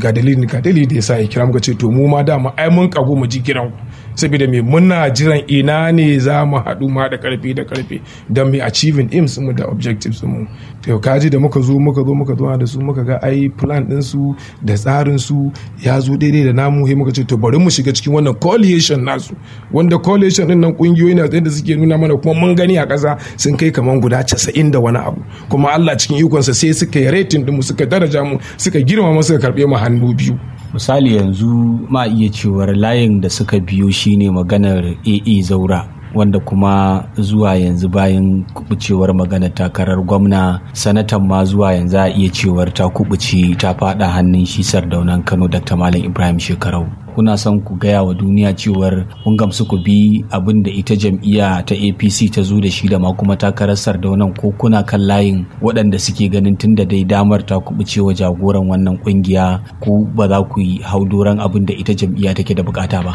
ga dalilin ga dalilin da yasa ya kira muka ce to mu ma dama ai mun kago mu ji kiran ku saboda me muna jiran ina ne za mu haɗu ma da karfi da karfi don me achieving aims mu da objectives mu to kaji da muka zo muka zo muka zo da su muka ga ai plan din su da tsarin su ya zo daidai da namu sai muka ce to bari mu shiga cikin wannan coalition nasu wanda coalition din nan kungiyoyi na da suke nuna mana kuma mun gani a ƙasa sun kai kaman guda 90 da wani abu kuma Allah cikin ikonsa sai suka yi rating din mu suka daraja mu suka girmama suka karbe mu hannu biyu misali yanzu ma iya cewar layin da suka biyo shine maganar AA zaura wanda kuma zuwa yanzu bayan kubucewar magana takarar gwamna sanatan ma zuwa yanzu a iya cewar ta kubuce ta fada hannun shi sardaunan kano dr malam ibrahim shekarau kuna son ku gaya wa duniya cewar kun gamsu ku bi abin da ita jam'iyya ta apc ta zo da shi da ma kuma takarar sardaunan ko kuna kan layin waɗanda suke ganin tun da dai damar ta kubuce wa jagoran wannan kungiya ko ba za ku yi haudoran abin da ita jam'iyya take da bukata ba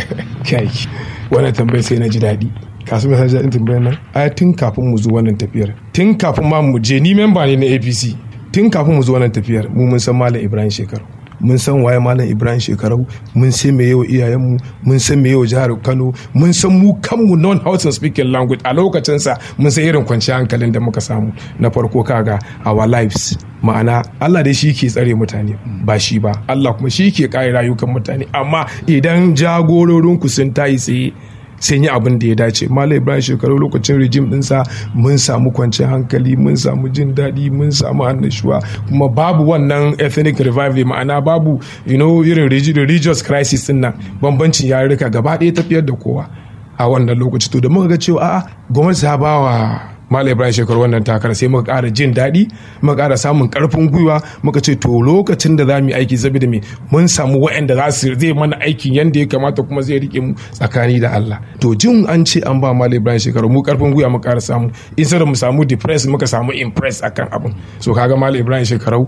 kai wannan tambayar sai na ji daɗi kasu mai hajjar tambayar nan ai tun kafin mu zo wannan tafiyar tun kafin ma mu je ni memba ne na apc tun kafin mu zo wannan tafiyar mu mun san malam ibrahim shekaru mun san waye malam ibrahim shekarau mun san me yau iyayenmu mun san me yau jihar kano mun san mu kanmu non house speaking language a lokacin sa mun san irin kwanciyar hankalin da muka samu na farko kaga our lives ma'ana Allah dai shi ke tsare mutane ba shi ba Allah kuma shi ke kare rayukan mutane amma idan jagororinku sun tayi tsaye sun yi abin da ya dace malam ibrahim shekaru lokacin rijim dinsa mun samu kwanciyar hankali mun samu jin daɗi mun samu annashuwa kuma babu wannan ethnic revival ma'ana babu you know irin religious crisis din nan bambancin yarurruka gaba ɗaya tafiyar da kowa a wannan lokaci to da muka ga cewa a'a gwamnati ta ba wa Malam Ibrahim shekaru wannan takara sai muka ƙara jin daɗi muka ƙara samun ƙarfin gwiwa muka ce to lokacin da za mu yi aiki saboda me mun samu waɗanda za su zai mana aikin yadda ya kamata kuma zai rike mu tsakani da Allah to jin an ce an ba Malam Ibrahim shekaru mu ƙarfin gwiwa muka ƙara samu in sai mu samu depress muka samu impress akan abin so kaga Malam Ibrahim shekaru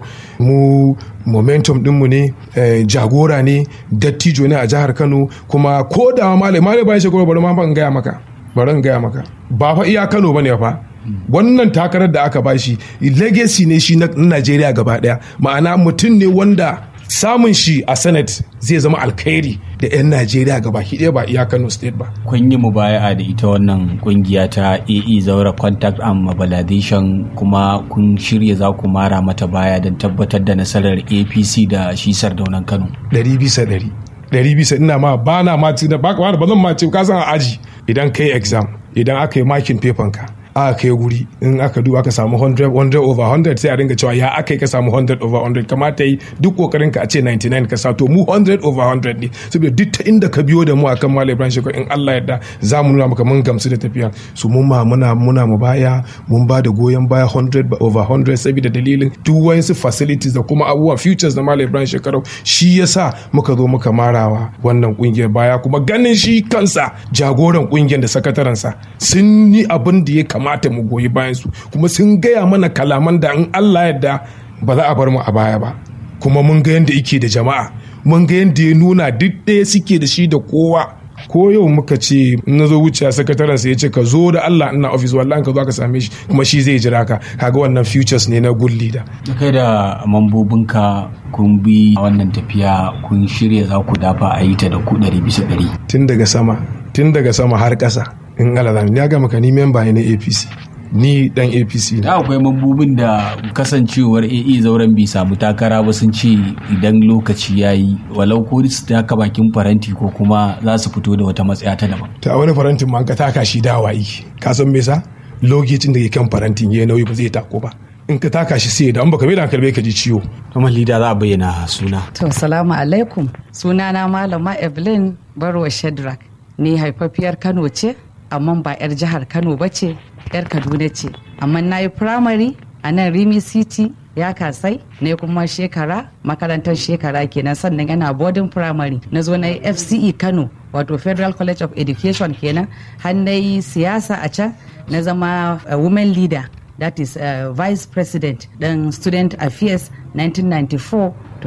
mu momentum dinmu ne jagora ne dattijo ne a jihar Kano kuma ko da Malam Ibrahim shekaru bari ma ban gaya maka bari in gaya maka ba fa iya Kano bane fa wannan takarar da aka bashi legacy ne shi na Najeriya gaba daya ma'ana mutum ne wanda samun shi a senate zai zama alkhairi da 'yan najeriya gaba ɗaya ba iya kano state ba kun yi mubaya'a da ita wannan kungiya ta ae zaura contact and mobilization kuma kun shirya za ku mara mata baya don tabbatar da nasarar apc da shi sardaunan kano ɗari bisa ɗari ɗari bisa ina ma ba na ma ci da ba ba zan ma ci ka san a aji idan kai exam idan aka yi makin paper ka aka kai guri in aka duba aka samu 100 100 over 100 sai a ringa cewa ya aka yi ka samu 100 over 100 kamata yi duk kokarin ka a ce 99 ka sa to mu 100 over 100 ne saboda duk ta inda ka biyo da mu akan Malam Ibrahim Shekau in Allah yarda za mu nuna maka mun gamsu da tafiya su mun ma muna muna mu baya mun ba da goyon baya 100 over 100 saboda dalilin duk wayansu facilities da kuma abubuwan futures da Malam Ibrahim Shekaru shi yasa muka zo muka marawa wannan kungiyar baya kuma ganin shi kansa jagoran kungiyar da sakatarensa sun yi abin da ya kamata mu goyi bayan su kuma sun gaya mana kalaman da in Allah yadda ba za a bar mu a baya ba kuma mun ga yadda yake da jama'a mun ga yadda ya nuna duk ɗaya suke da shi da kowa ko yau muka ce na zo wuce sakataren sa ya ce ka zo da Allah ina office wallahi ka zo ka same shi kuma shi zai jira ka kaga wannan futures ne na good leader kai da mambobinka kun bi wannan tafiya kun shirya za ku dafa a yi ta da ku ɗari bisa ɗari tun daga sama tun daga sama har ƙasa in Allah ya ga maka ni memba ne na APC ni dan apc da akwai mambobin da kasancewar AE zauren bai samu takara ba sun ce idan lokaci ya yi walau ko su taka bakin faranti ko kuma za su fito da wata matsaya ta daban ta wani farantin ma ka taka shi dawa yi ka san me sa lokacin da ke kan farantin ya nauyi ba zai tako ba in ka taka shi sai da an baka bai da kalbe ka ji ciwo kamar lida za a bayyana suna to salamu alaikum sunana malama evelyn barwa shadrack ni haifafiyar kano ce amma ba 'yar jihar kano ba ce 'yar kaduna ce amma na yi firamare a nan rimi city ya kasai ne kuma shekara makarantar shekara kenan sannan yana boarding primary na zo na yi fce kano wato federal college of education kenan har na yi siyasa a can na zama uh, women leader that is uh, vice president dan student affairs 1994 to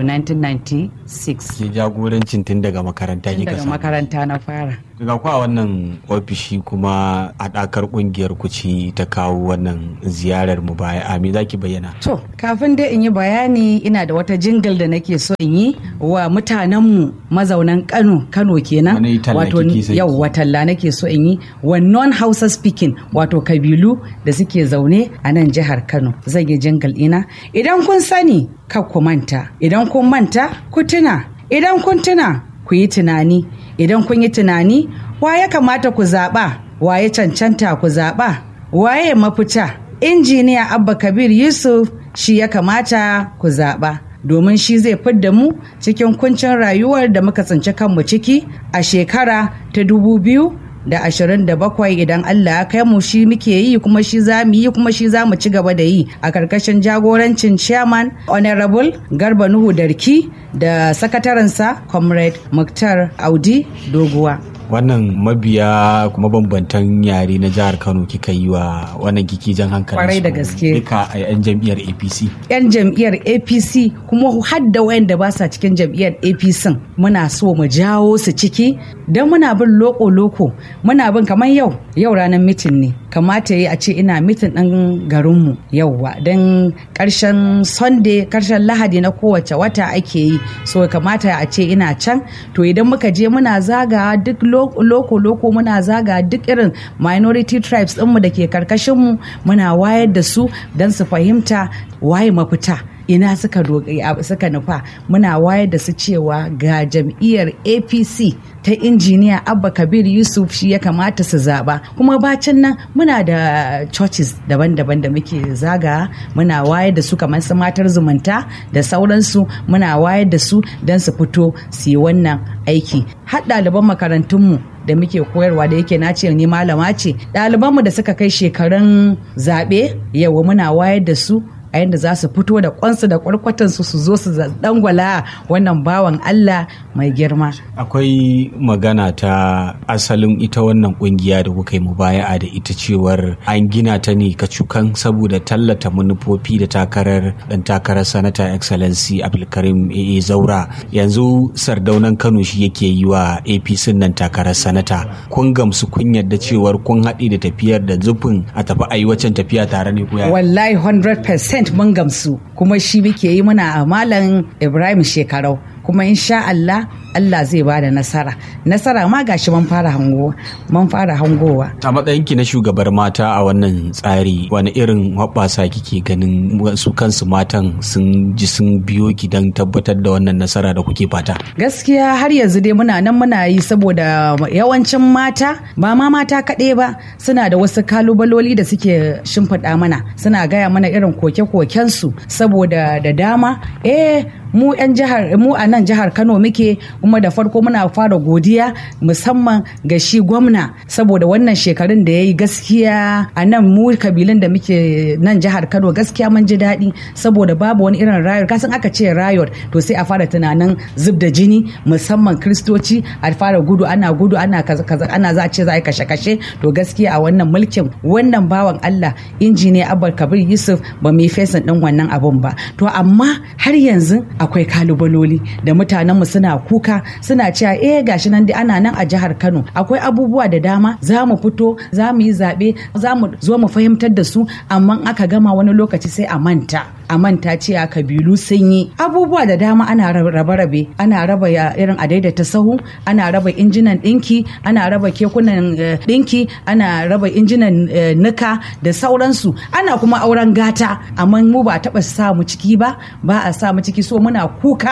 1996 ke jagorancin tun daga makaranta tun kika daga samu makaranta na fara ga ku a wannan ofishi kuma haɗakar ƙungiyar ku ce ta kawo wannan ziyarar mu baya a me zaki bayyana To, kafin dai in yi bayani ina da wata jingle da nake so in yi wa mutanenmu mazaunan Kano, Kano kenan. Wani talla wato kike son yau ki? talla nake so in yi wa non-Hausa speaking wato kabilu da suke zaune a nan jihar Kano. Zan yi jingle ina. Idan kun sani, kar ku manta. Idan kun manta, ku tuna. Idan kun tuna, ku yi tunani. Idan kun yi tunani, wa ya kamata ku zaɓa? Wa ya cancanta ku zaɓa? Waye mafita? injiniya abba kabir yusuf shi ya kamata ku zaɓa domin shi zai fidda mu cikin kuncin rayuwar da muka tsinci kanmu ciki a shekara ta dubu biyu da ashirin da bakwai idan Allah ya kai mu shi muke yi kuma shi za mu yi kuma shi za mu ci gaba da yi a karkashin jagorancin chairman honorable garba nuhu darki da sakatarensa comrade muktar audi doguwa wannan mabiya kuma bambantan yare na jihar kano kika yi wa wannan kiki jan hankali Kwarai da gaske. duka a yan jam'iyyar apc 'yan jam'iyyar apc kuma har da wayanda ba sa cikin jam'iyyar apc muna so mu jawo su ciki don muna bin loko-loko muna bin kamar yau yau ranar mitin ne kamata yi a ce ina mitin ɗin garinmu yauwa don ƙarshen sunday ƙarshen lahadi na kowace wata ake yi so kamata a ce ina can to idan muka je muna zaga duk loko-loko muna zaga duk irin minority tribes ɗinmu da ke karkashinmu muna wayar da su don su fahimta waye mafita ina suka suka nufa muna wayar da su cewa ga jam'iyyar apc ta injiniya abba kabir yusuf shi ya kamata su zaba kuma bacin nan muna da churches daban-daban da muke zaga muna wayar da su kamar su matar zumunta da sauransu muna wayar da su don su fito su yi wannan aiki har ɗaliban makarantunmu da muke koyarwa da yake na ce ni malama ce ɗalibanmu da suka kai shekarun zaɓe yawa muna wayar da su a yadda za su fito da kwansu da kwarkwatansu su zo su dangwala wannan bawan Allah mai girma. Akwai magana ta asalin ita wannan kungiya da kuka yi mubaya'a da ita cewar an gina ta ne kacukan saboda tallata manufofi da takarar dan takarar sanata excellency Abdulkarim AA Zaura yanzu sardaunan Kano shi yake yi wa APC nan takarar sanata kun gamsu kun yadda cewar kun haɗe da tafiyar da zufin a tafi a yi waccan tafiya tare ne ko Wallahi 100% mun gamsu kuma shi muke yi muna a malam Ibrahim shekarau kuma insha Allah Allah zai ba da nasara nasara ma gashi mun fara hango mun fara hangowa a matsayinki na shugabar mata a wannan tsari wani irin hoɓɓasa kike ganin su kansu matan sun ji sun biyo ki don tabbatar da wannan nasara da kuke fata gaskiya har yanzu dai muna nan muna yi saboda yawancin mata ba ma mata kaɗai ba suna da wasu kalubaloli da suke shimfiɗa mana suna gaya mana irin koke-kokensu saboda da dama eh mu 'yan jihar mu a nan jihar kano muke kuma da farko muna fara godiya musamman ga shi gwamna saboda wannan shekarun da ya yi gaskiya a nan mu kabilun da muke nan jihar kano gaskiya mun ji daɗi saboda babu wani irin rayot kasan aka ce rayot to sai a fara tunanin zub da jini musamman kristoci a fara gudu ana gudu ana kaza ana za a ce za a yi kashe-kashe to gaskiya a wannan mulkin wannan bawan allah injiniya abba kabir yusuf ba mu yi fesin din wannan abun ba to amma har yanzu akwai kalubaloli da mutanenmu suna kuka suna cewa eh gashi nan dai ana nan a jihar Kano akwai abubuwa da dama za mu fito za mu yi zaɓe za mu zo mu fahimtar da su amma aka gama wani lokaci sai a manta a manta cewa kabilu sun yi abubuwa da dama ana rabe-rabe ana raba irin a daidaita sahu ana raba injinan ɗinki ana raba kekunan ɗinki ana raba injinan nika da sauransu ana kuma auren gata amma mu ba a taɓa sa mu ciki ba ba a sa mu ciki so muna kuka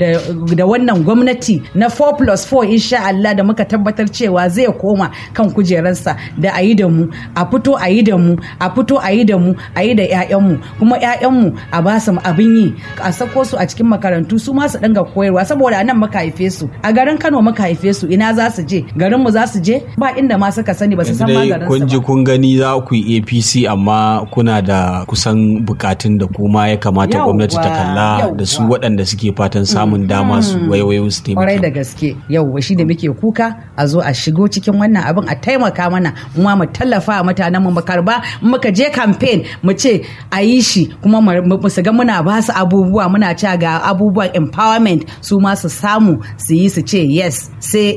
da wannan gwamnati na 4 plus 4 insha Allah da muka tabbatar cewa zai koma kan kujerarsa da a yi da mu a fito a yi da mu a fito a yi da mu a yi da 'ya'yanmu kuma 'ya'yanmu a ba su abin yi a sako su a cikin makarantu su ma su dinga koyarwa saboda nan muka haife su a garin Kano muka haife su ina za su je garin mu za su je ba inda ma suka sani ba su san ma garin kun ji kun gani za ku yi APC amma kuna da kusan bukatun da kuma ya kamata gwamnati ta kalla da su waɗanda suke fatan samun dama su waiwayo su taimaka. Kwarai da gaske yau shi da muke kuka a zo a shigo cikin wannan abin a taimaka mana mu mu tallafa a mutanen mu karba muka je campaign mu ce a yi shi kuma mu su ga muna ba su abubuwa muna cewa ga abubuwan empowerment su ma su samu su yi su ce yes sai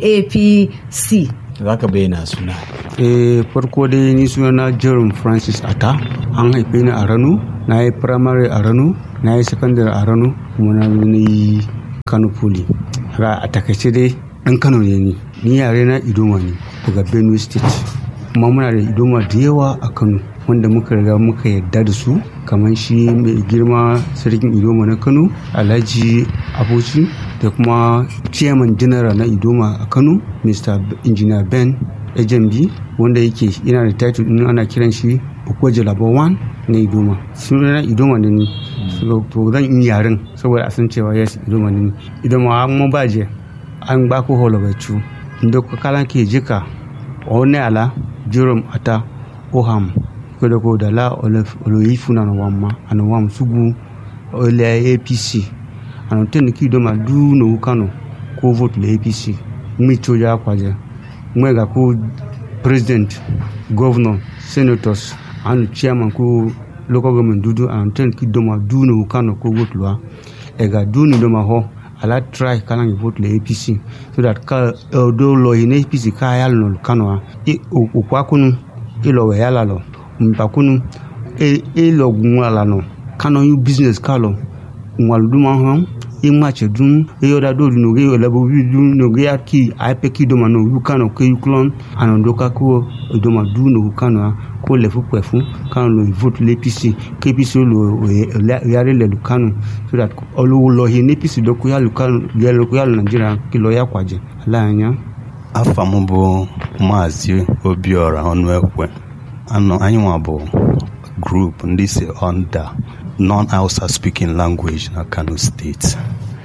apc za ka bayyana suna eh farko dai ni sunana jerome francis ata an haife ni a rano na yi primary a rano na yi secondary a rano kuma na zo na yi kano poli a takaice dai ɗan kano ne ni ni yare na idoma ne daga benue state kuma muna da idoma da yawa a kano wanda muka riga muka yarda da su kamar shi mai girma sarkin idoma na kano alhaji abuci da kuma chairman general na idoma a kano mr engineer ben ejembi wanda yake yana da title din ana kiran shi okwaje labo 1 na idoma suna na idoma ne ni to zan yi yaren saboda a san cewa yes idoma ne ni idoma an mo baje an ba ko holo bachu ndo ko kala ke jika one ala jerome ata oham kodo ko da la oloyifu na no wamma ana wam sugu ole apc ana ten ki idoma du no kano ko vote le apc mi choja kwaje mwega ko president governor senators and chairman ko local government dudu and ten ki doma du no kano ko vote lwa ega du ni doma ho ala try kana ngi vote le APC so that ka uh, do lo in APC ka yal no kano a e o kwa kunu e lo we yala lo mpa kunu e e lo gun ala no kano you business ka lo ngwal duma ho e mache dun e yoda do no ge yola bo wi dun no ge aki a pe ki doma no yu kano ke yu klon anon do ka ko doma du no kano a ko le fu pẹ fún kanu lo vote le apc kí apc lo yàrá ilẹ̀ lukanu so that olówó lọ yìí ní apc lọ kó yà lukanu yẹ lọ kó yà lọ nàìjíríà kí lọ yà kwàjẹ aláàyàn. afa m bụ maazị obiora ọnụekwe anọ anyị nwa bụ grup ndị si under non-hausa speaking language na kano steeti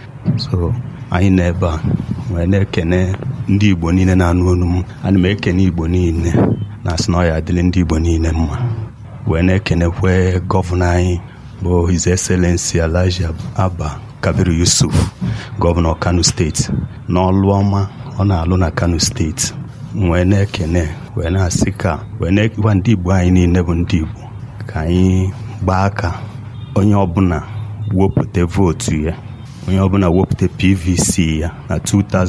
so anyị nọ ebe a wee na-ekene ndị igbo niile na-anụ olu m ana m ekene igbo niile na-asị na ọ ya adịrị ndị igbo niile mma wee na-ekenekwe gọvanọ anyị bụ his excellency alhaji abba kabiru yusuf gọvanọ kano steeti n'ọlụ ọma ọ na-alụ na kano steeti wee na-ekene wee na-asị ka wee na-ekekwa ndị igbo anyị niile bụ ndị igbo ka anyị gbaa aka onye ọbụla wepụta vootu ya onye ọbụla wepụta pvc ya na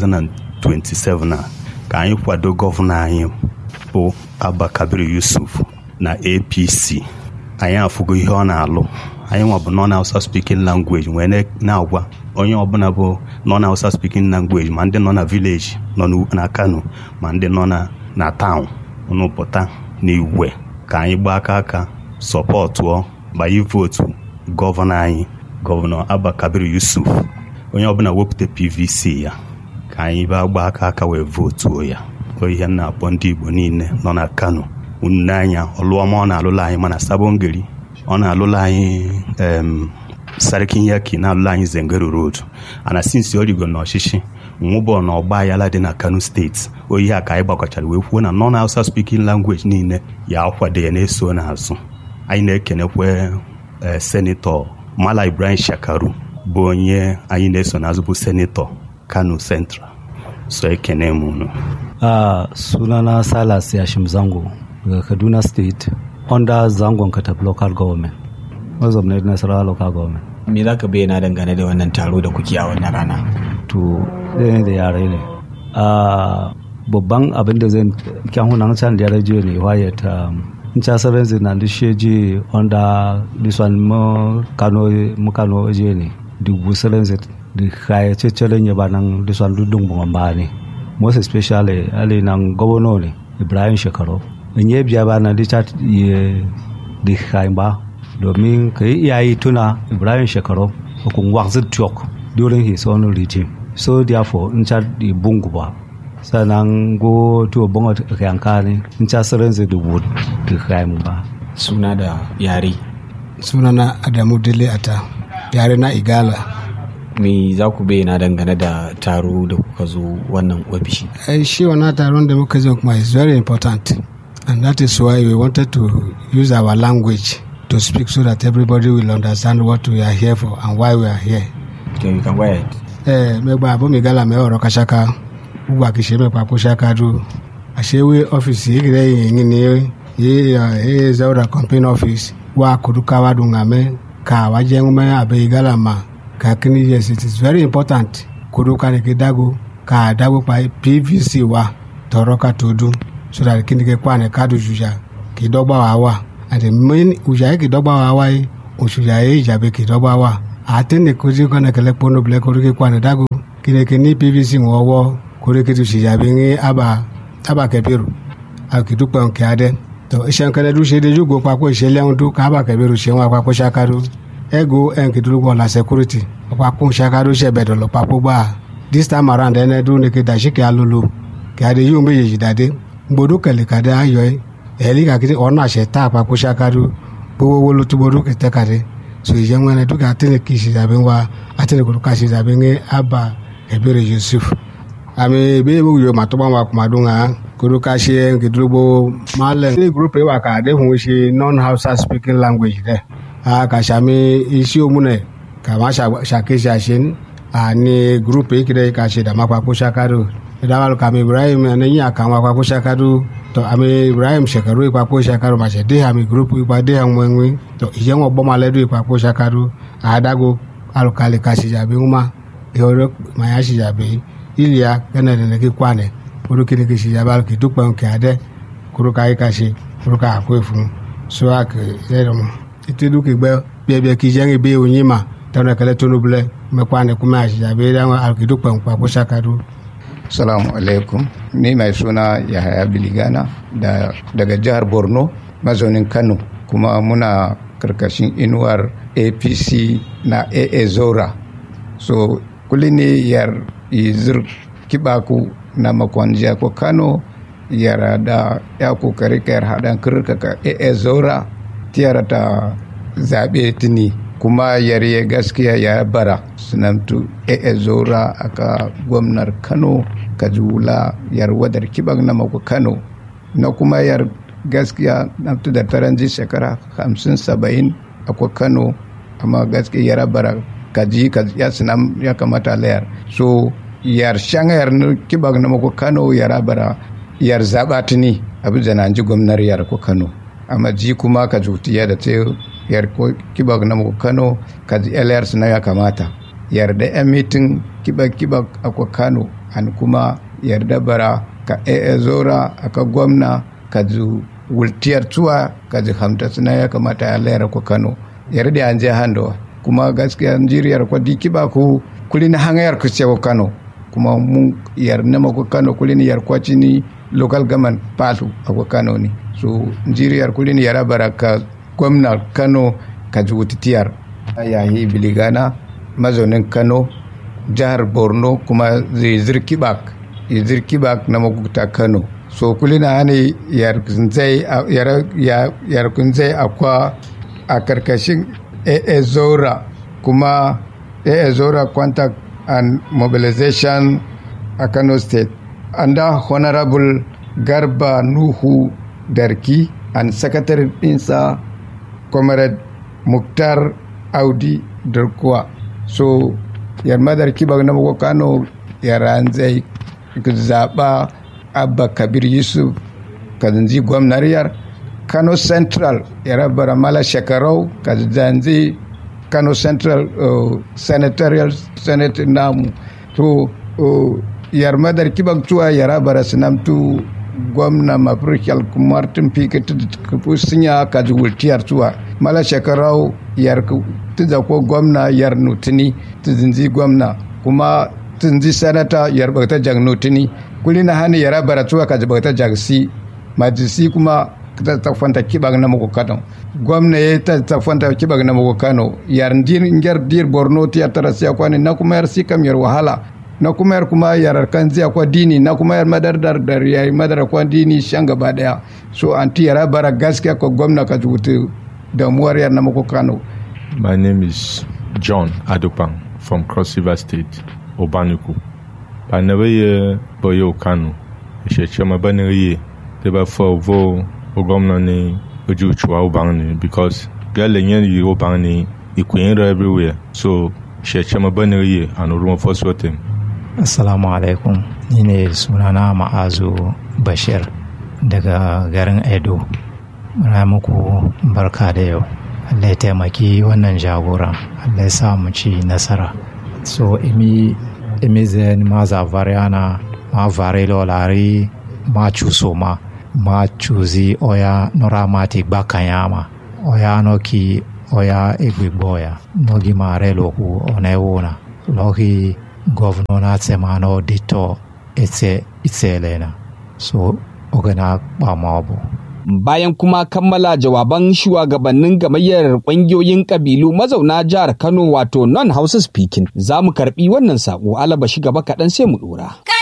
2027 a ka anyị kwado gọvanọ anyị bụ Abba Kabir Yusuf na APC anyị afụgo ihe ọ na-alụ anyị nwa bụ non-Hausa speaking language wee na-agwa onye ọbụla bụ non-Hausa speaking language ma ndị nọ na village nọ na Kano ma ndị nọ na town unu pụta n'igwe ka anyị gbaa aka aka sọpọtụọ gbanye vootu gọvanọ anyị gọvanọ Abba Kabir Yusuf onye ọbụla wepụta PVC ya ka anyị baa gbaa aka aka wee vootuo ya ihe m na-akpọ ndị igbo niile nọ na kano unu anya ọlụọma ọ na-alụla anyị mana sabongeri ọ na-alụla anyị em sarkin yaki na-alụla anyị zengero road ana sinsi origo na ọchịchị nwụbọ na ọgba ayala dị na kano steeti oyi a ka anyị gbakọchara wee kwuo na non hausa speaking language niile ya akwado ya na-eso n'azụ anyị na-ekenekwe senetọ mala ibrahim shakaru bụ onye anyị na-eso n'azụ bụ senetọ kano central so ekene m unu Uh, sunana Salas Yashim Zango daga Kaduna State under Zangon Katab Local Government. Mazamnat Nasarawa Local Government. me za ka bayyana dangane da wannan taro da kuke a wannan rana To, ɗaya da yare ne. Uh, babban abin da zai kyan hunan can da yare jiya ne waye ta in ca sarar zina da shi je under this one mu kano mu kano je ne dubu sarar zai da kayace celen ya ba nan this one dudun ba ne. most especially ali nan gwamna ne ibrahim shekaru in yi biya ba na richard ya da ba domin ka yi iyayi tuna ibrahim shekaru hukun waxit tiok during his own regime so therefore in cha di bungu ba sannan go to bongo yanka ne in cha sarin zai dubu da ba suna da yare sunana adamu dele ata yare na igala me za ku bayyana dangane da taro da kuka zo wannan ofishi ai shi wannan taron da muka zo kuma is very important and that is why we wanted to use our language to speak so that everybody will understand what we are here for and why we are here. okay you can go ahead ẹ mẹgba abo mi gala mẹ ọrọ kasaka gbogbo àkìṣe mẹpa kó ṣaka dúró àṣewé ọfíìsì ìgbìlẹ yìnyín ni yé ẹ zaura campaign office wà kúrúkà wà dùn àmẹ ka wajen mai abai galama ka kini yes it is very important kudu ka ne ke dago ka dago pa pvc wa tọrọ ka to dun so that kini ke kwane ka do juja ki dọgba wa wa and the main uja ki dọgba wa wa yi osuja ye ijabe ki dọgba wa ate ne koji kọne kele kpono bile kori ke kwane dago kini ke ni pvc wọ wọ kori ke tu si jabe ngi aba aba kebiru akidupe nke ade to iṣẹ́ nkẹlẹ́ dúró ṣe dejú go papọ̀ ìṣẹ̀lẹ̀ ń dún kábà kẹbẹ̀rù ṣe wọn papọ̀ ṣakado ego ẹnkì dúró bọ̀ la security papọ̀ ṣakado ṣe bẹ̀dọ̀ lọ papọ̀ gbà this time around ẹnẹ dún ní kéde àṣìkè alolo kí adé yóò méjèèjì dàdé gbodó kẹlẹ kàdé ayọ ẹ ẹ̀ẹ́lì kàkiri ọ̀nà àṣẹ tá àpapọ̀ ṣakado gbogbo wo ló tún gbodó kẹtẹ kàdé so ìṣẹ́ wọn ẹni dúkà àtẹnì kì í ṣe ìdàbí wa àtẹnì kò ká ṣe ìdàbí ní abba kẹbẹ̀rẹ̀ yusuf àmì ìbéèrè yóò má tó bá wà kùmàdún hàn kuru ka ṣe nkìdúrógbò malẹ. ní group yìí wà ká àdéhùn ṣe non-hausa speaking language dẹ. a kà sàmì iṣẹ́ òmùnẹ̀ kà má ṣàkíyèsí àṣẹ àní group yìí kìdẹ̀ kà ṣe dàmà papò ṣàkàdù. ìdáwàlú kàmi ibrahim ẹnìyìn àkàwọn papò ṣàkàdù. tọ àmì ibrahim ṣẹkẹrù ìpapò ṣàkàdù màṣẹ dé àmì group ìpa dé àwọn ẹ̀wìn. tọ ìyẹn wọn bọ́ malẹ́dù ìpapò ṣàkàdù. àádágo alùkàlì kà ṣìjàbí ńmá ìhòòrò màyà ṣìjàbí ìlíà kẹ́nẹ̀dẹ̀nẹ̀kí kwánẹ̀ kuru kini ke si yabal ke dukpan ke ade kuru ka ika se kuru ka akwe fun so a ke yɛrɛ mo ite du ke gbɛ bia bia ki jɛngi be onyi ma tɔnɔ kɛlɛ tonu bilɛ mɛ kwane kuma a si yabe da al ke dukpan kpa ko sakadu Salamu alaikum. Ni mai suna Yahaya Biligana da, daga jihar Borno, mazaunin Kano, kuma muna karkashin inuwar APC na AA Zora. So, kuli ne yar izir kibaku na makon jiya ko Kano yara da ya kokari kayar haɗan kirka ka AA Zora tiyara ta zaɓe tuni. kuma yare gaskiya ya bara sunantu AA Zora aka gwamnar Kano kajula yar wadar kiban na mako kano na kuma yar gaskiya na da taranji shekara hamsin saba'in akwai kano amma gaskiya yara bara kaji ya sinam ya kamata layar so yar shanga yar kiban na mako kano yara bara yar zaɓa tuni abu da ji gwamnar yar ko kano amma ji kuma ka jutiya da ta yar kiban na mako kano kaji layar na ya kamata yarda yan mitin kibak-kibak akwai kano an kuma yarda bara ka ee zora aka gwamna ka zu wultiyar tuwa ka ji hamta suna ya kamata ya layar ku kano yarda an je hando kuma gaskiya jiriyar kwa diki ba ku kulin hangayar ku ce kano kuma mun yar na ku kano kulin yar kwaci ni local government patu a kano ne so jiriyar kulin yara bara ka gwamna kano ka ji wutitiyar yayi biligana mazaunin kano jihar borno kuma zai zirkibak zirkibak na maguta kano so kulina ne yarkunzai akwa a karkashin aa zora kuma aa zora contact and mobilization a kano state under honorable garba nuhu darki and secretary dinsa comrade muktar audi darkuwa so yar madar kibar na mako kano yaran zai zaɓa abba kabir yusuf kazanzi gwamnariyar kano central yara bara mala shekarau kazanzi kano central uh, senatorial senate namu to uh, yar madar kibar tuwa yara bara sinamtu gwamna mafirkiyar martin pikit sinya kaji wultiyar tuwa mala shekarau yar tuza ko gwamna yar nutuni tuzinzi gwamna kuma tuzinzi sanata yar bakta jag nutuni kuli na hani yara baratuwa ka bakta jag si majisi kuma ta tafanta kibag na muku kano gwamna ya ta tafanta kibag na muku kano yar dir ngar dir borno ti tara siya kwani na kuma yar si kam yar wahala na kuma yar kuma yar kan ziya kwa dini na kuma yar madar dar dar yayi madar kwa dini shan gaba daya so anti yara bara gaskiya ko gwamna ka jutu damuwar yar na muku kano My name is John Adopang from Cross River State, Obanuku. Ba na ye boyo kanu. She ma ba na ye te ba fo vo o gomna ni oju chwa obang ni because gale nyen yi obang ni ikwin everywhere. So she ma ba na ye an rumo fo sotem. Assalamu alaikum. Ni ne sunana Ma'azu Bashir daga garin Edo. Muna muku barka da yau. Allah ya taimaki wannan jagoran Allah ya sa mu ci nasara so imi imi zen ma zavariana ma varelo lari ma chusoma ma chuzi oya noramati bakanyama oya noki oya egbigboya nogi mare loku onewuna loki govno na tsemano dito etse itselena so ogana bamabu bayan kuma kammala jawaban shugabannin gamayyar ƙungiyoyin ƙabilu mazauna jihar Kano wato non Hausa speaking za mu karɓi wannan saƙo alaba shi gaba kaɗan sai mu ɗora.